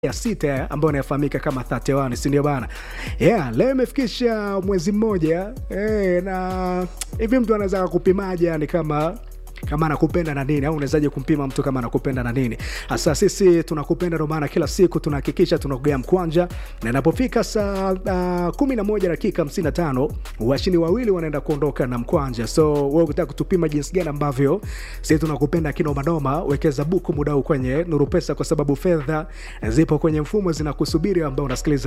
ya sita ambayo inafahamika kama 31 si ndio bana yeah, leo imefikisha mwezi mmoja eh, na hivi mtu anaweza kupimaje yani kama kama anakupenda na nini au unawezaje kumpima mtu kama anakupenda na nini hasa sisi tunakupenda ndio maana kila siku tunahakikisha tunakugea mkwanja na inapofika saa uh, kumi na moja dakika hamsini na tano washindi wawili wanaenda kuondoka na mkwanja so we ukitaka kutupima jinsi gani ambavyo sisi tunakupenda kinomanoma wekeza buku muda huu kwenye nuru pesa kwa sababu fedha zipo kwenye mfumo zinakusubiri ambao unasikiliza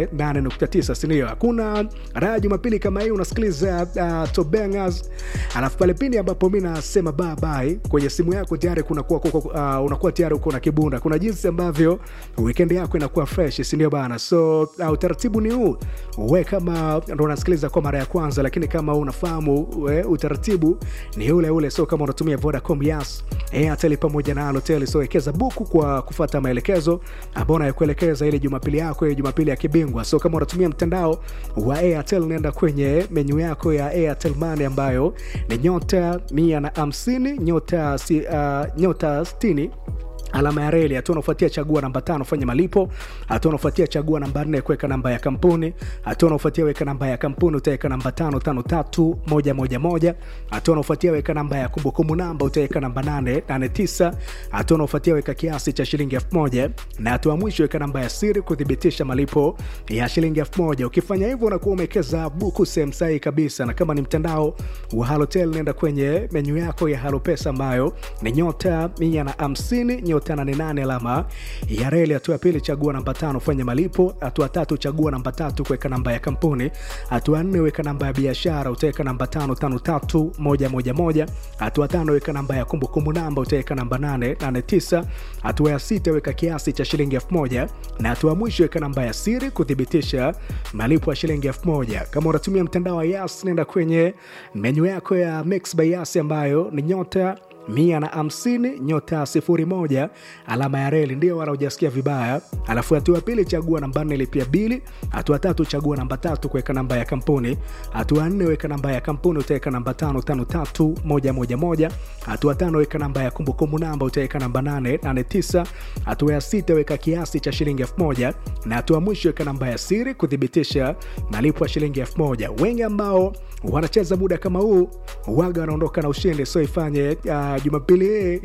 8.9 sindio hakuna raha jumapili kama hii unasikiliza uh, tobengas alafu pale pindi ambapo mi nasema bye bye kwenye simu yako tayari kunakuwa uh, unakuwa tayari uko na kibunda kuna jinsi ambavyo weekend yako inakuwa fresh sindio bana so uh, utaratibu ni huu we kama ndo unasikiliza kwa mara ya kwanza lakini kama unafahamu we, utaratibu ni ule ule so kama unatumia vodacom yas airtel pamoja na alotel so wekeza buku kwa kufata maelekezo ambao nayokuelekeza ile jumapili yako ile jumapili ya kibingwa so kama unatumia mtandao wa airtel unaenda kwenye menyu yako ya airtel money ambayo ni nyota mia na hamsini nyota, si, uh, nyota stini alama ya reli hatua unaofuatia chagua namba tano fanya malipo hatua unaofuatia chagua namba nne kuweka namba ya kampuni hatua unaofuatia weka namba ya kampuni utaweka namba tano tano tatu moja moja moja hatua unaofuatia weka namba ya kumbukumbu namba utaweka namba nane nane tisa hatua unaofuatia weka kiasi cha shilingi elfu moja na hatua mwisho weka namba ya siri kuthibitisha malipo ya shilingi elfu moja ukifanya hivyo unakuwa umewekeza buku sehemu sahihi kabisa na kama ni mtandao wa halotel nenda kwenye menyu yako ya halopesa ambayo ni nyota mia na hamsini nyota 88 alama ya reli hatua ya pili chagua namba tano fanya malipo hatua tatu chagua namba tatu kuweka namba ya kampuni hatua nne weka namba ya biashara utaweka namba tano tano tatu moja moja moja hatua tano weka namba ya kumbukumbu namba utaweka namba nane nane tisa hatua ya sita weka kiasi cha shilingi elfu moja na hatua mwisho weka namba ya siri kuthibitisha malipo ya shilingi elfu moja kama unatumia mtandao wa yas nenda kwenye menyu yako ya mix by yas ambayo ni nyota mia na hamsini nyota sifuri moja alama ya reli ndio wala ujasikia vibaya alafu hatua pili chagua namba nne lipia bili hatua tatu chagua namba tatu kuweka namba ya kampuni hatua nne weka namba ya kampuni utaweka namba tano tano tatu moja moja moja hatua tano weka namba ya kumbukumbu namba utaweka namba nane nane tisa hatua ya sita weka kiasi cha shilingi elfu moja na hatua mwisho weka namba ya siri kuthibitisha malipo ya shilingi elfu moja wengi ambao wanacheza muda kama huu waga wanaondoka na ushindi so ifanye uh, jumapili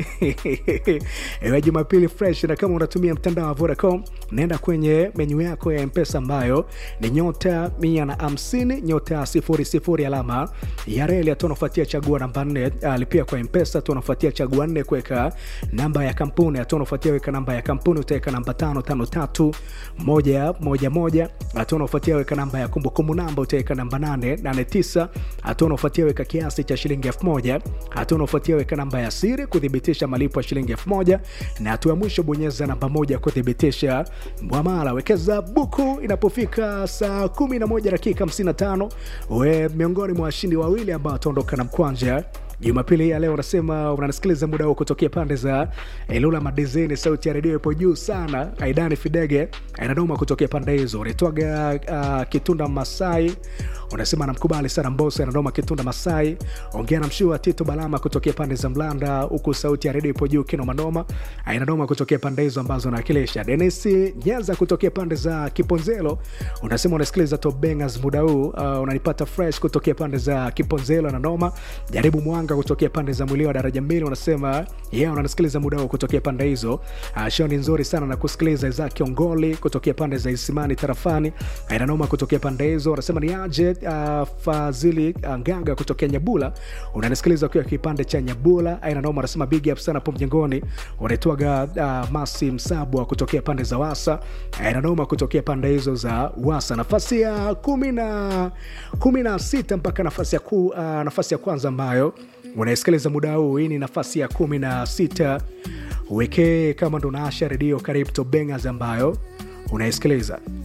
iwe jumapili fresh na kama unatumia mtandao wa vodacom naenda kwenye menyu yako ya mpesa ambayo ni nyota mia na hamsini nyota sifuri sifuri alama ya reli hatu unafuatia chagua namba nne uh, lipia kwa mpesa tu unafuatia chagua nne kuweka namba ya kampuni hatu unafuatia weka namba ya kampuni utaweka namba tano tano tatu moja moja moja hatu unafuatia weka namba ya kumbukumbu namba utaweka namba nane nane tisa hatua unaofuatia weka kiasi cha shilingi elfu moja hatua unaofuatia weka namba ya siri kuthibitisha malipo ya shilingi elfu moja na hatua ya mwisho bonyeza namba moja kuthibitisha mwamala wekeza buku inapofika saa 11 dakika 55 we miongoni mwa washindi wawili ambao wataondoka na mkwanja jumapili ya leo unasema unanisikiliza muda huo kutokea pande za ilula madizini sauti ya redio ipo juu sana aidani fidege inadoma kutokea pande hizo unaitwaga uh, kitunda masai unasema namkubali sana mboso anadoma kitunda masai ongea na mshua tito balama kutokea pande za mlanda huku sauti ya redio ipo juu kinomanoma inadoma kutokea pande hizo ambazo nawakilisha denis nyanza kutokea pande za kiponzelo unasema unasikiliza tobengas muda huu uh, unanipata fresh kutokea pande za kiponzelo ananoma jaribu mwanga kutokea pande za mwilio wa daraja mbili unasema yeah, unanisikiliza muda huu kutokea pande hizo uh, show ni nzuri sana na kusikiliza izaki ongoli kutokea pande za isimani tarafani inanoma kutokea pande hizo unasema ni aje uh, fadhili uh, nganga kutokea nyabula unanisikiliza ukiwa kipande cha nyabula ainanoma unasema big up sana po mjengoni unaitwaga uh, masi msabwa kutokea pande za wasa ainanoma kutokea pande hizo za wasa nafasi ya kumi na kumi na sita mpaka nafasi ya, ku, uh, nafasi ya kwanza ambayo unaisikiliza muda huu hii ni nafasi ya kumi na sita wekee kama ndo naasha redio karibu to bengers ambayo unaisikiliza